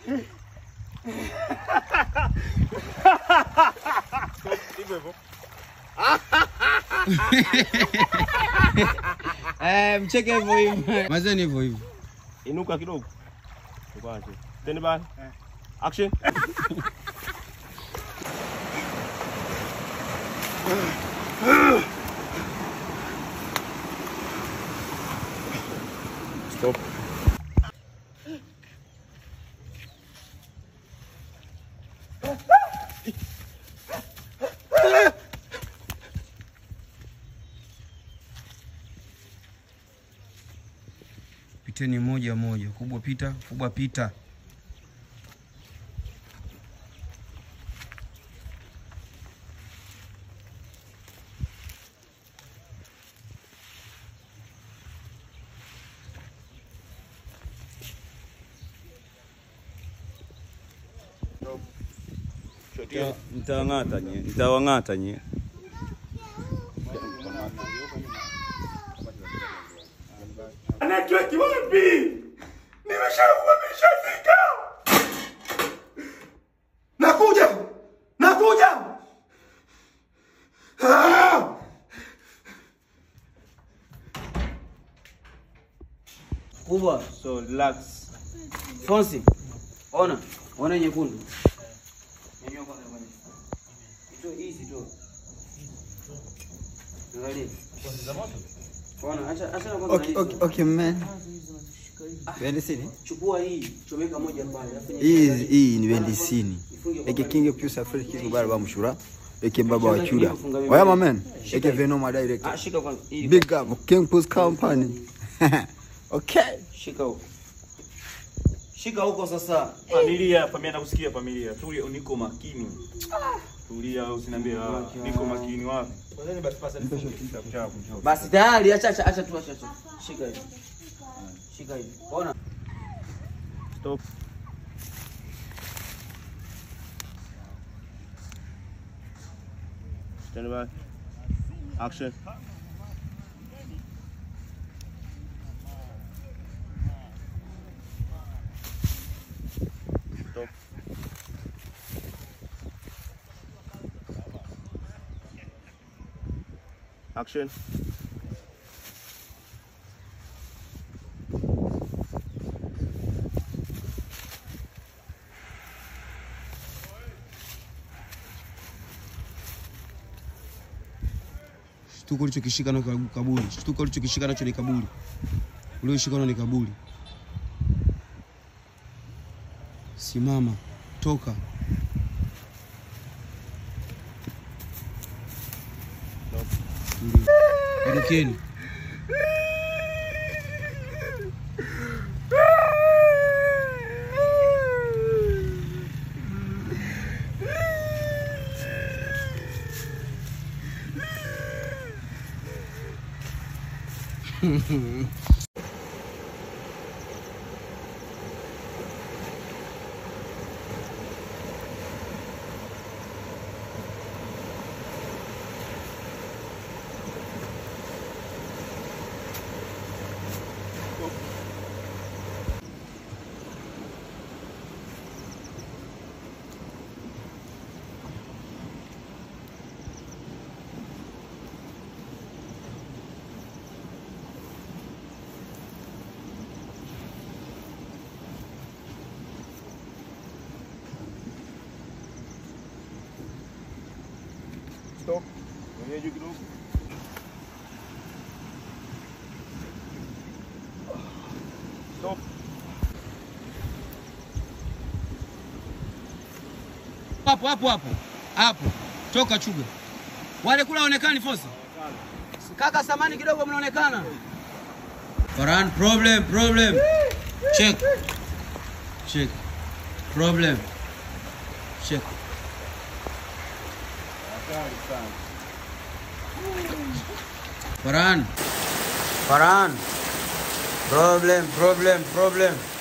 Hivyo hivyo. Eh, mcheke hivyo hivyo. Mazeni hivyo hivyo. Inuka kidogo. Tukwache. Stand by. Action. Stop. Piteni moja moja. Kubwa pita, kubwa pita. Mtawang'ata nye, mtawang'ata nye. Network wapi? Nimeshaua nimeshafika. Nakuja. Nakuja. Ah! Kubwa. So relax. Fonsi. Ona. Ona nyekundu. Nyanyua kwanza kwanza. Ito hizi tu. Angalia. Ona, acha acha na kwanza. Okay, okay, okay man. Bendi sini? Chukua hii, chomeka moja pale. alafu Hii hii ni bendi sini. Eke kinge pure safari kitu bara ba mshura. Eke baba wa chuda. Oya my man. Eke Venom Ah, director. shika kwanza. Hii. Big up King Post Company. okay. Shika huko. Shika huko sasa. Familia, familia nakusikia familia. Tulia, niko makini. Tulia, usiniambie ah, niko makini wapi? Kwanza basi pasa nifunge. Chapu, njoo. Basi tayari, acha acha acha tu acha acha. Shika hivi. Shika hivi. Ona. Stop. Stand by. Action. Stop. Action. Shtuko ulichokishika nacho kaburi. Shtuko ulichokishika nacho ni kaburi. Ulioshika nao ni kaburi. Simama, toka. Tulia. Ondokeni. Stop. Ngoja juu kidogo. Stop. Hapo hapo hapo. Hapo. Toka chuga. Wale kula waonekani Fosi? Kaka samani kidogo mnaonekana. Farhan problem problem. Check. Check. Problem. Check. Farhan. Farhan. Problem, problem, problem.